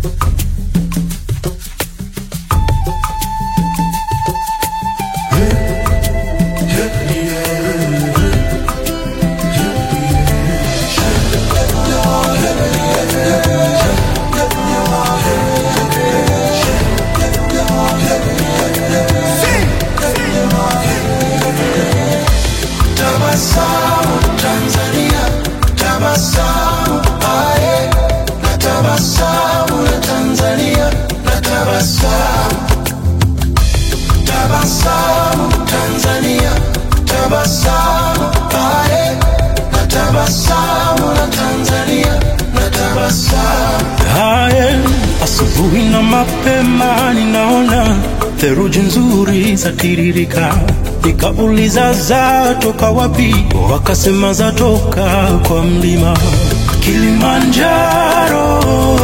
Tabasamu Tanzania, tabasamu aye, na tabasamu la Tanzania, na tabasamu. Tabasamu Tanzania, tabasamu aye, na tabasamu la Tanzania, na tabasamu. Haya, asubuhi na mapema ninaona theruji nzuri zatiririka, nikauliza zatoka wapi? Wakasema zatoka kwa mlima Kilimanjaro,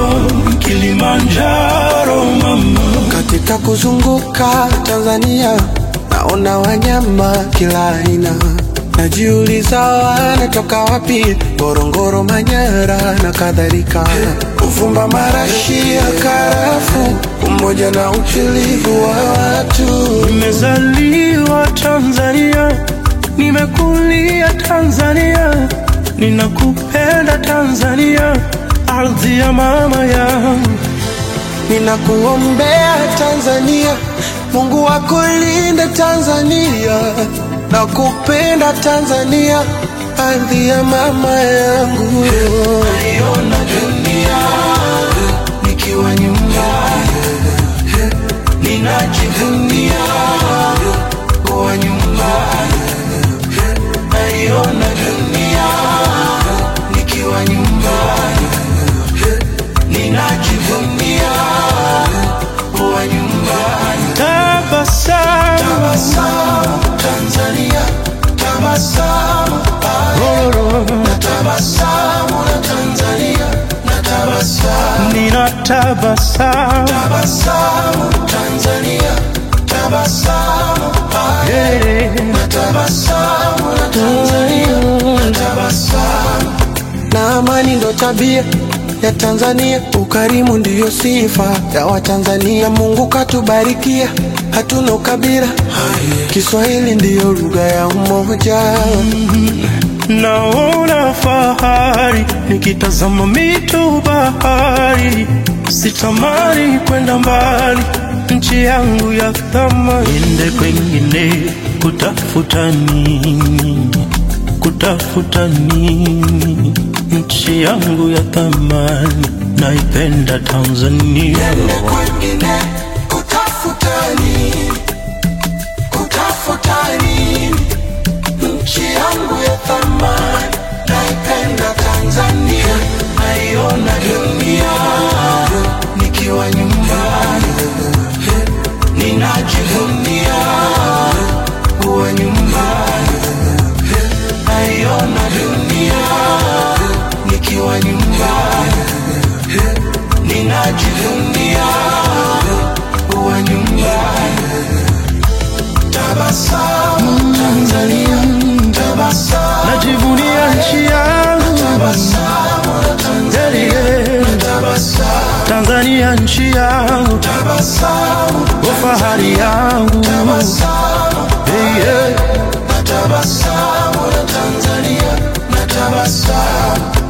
Kilimanjaro mama. Katika kuzunguka Tanzania naona wanyama kila aina, najiuliza wanatoka wapi? Ngorongoro, Manyara na kadhalika, kuvumba marashi ya karafu, umoja na utulivu wa watu. Nimezaliwa Tanzania, nimekulia Tanzania, ninakupenda Tanzania, ardhi ya mama yangu. Ninakuombea Tanzania, Mungu akulinde Tanzania, nakupenda Tanzania, ardhi ya mama yangu. Naiona dunia nikiwa nyumbani, ninajivunia kuwa nyumbani. Naiona dunia nikiwa nyumbani, ninajivunia kuwa nyumbani. Tabasamu, Tabasamu Tanzania, tabasamu na tabasamu la Tanzania, na tabasamu. nina tabasamu, Tabasamu Tanzania, tabasamu yeah. na tabasamu la Tanzania, na tabasamu. Na amani ndo tabia ya Tanzania, ukarimu ndiyo sifa ya Watanzania. Mungu katubarikia, hatuna ukabila, Kiswahili ndiyo lugha ya umoja. Naona fahari nikitazama mito bahari, sitamani kwenda mbali, nchi yangu ya thamani. Niende kwengine kutafuta nini? Kutafuta nini? Nchi yangu ya thamani, naipenda Tanzania. Niende kwengine kutafuta nini? Kutafuta nini? Nchi yangu ya thamani, naipenda Tanzania, naiona dunia nikiwa nyumbani, ninajivunia kuwa nyumbani, naiona dunia nikiwa nyumbani, ninajivunia kuwa nyumbani. Tabasamu Tanzania, tabasamu, Najivunia nchi yangu tabasamu la Tanzania, yeah. tabasamu, Tanzania nchi yangu, tabasamu, fahari yangu tabasamu, yeah, yeah. na tabasamu la Tanzania, na tabasamu.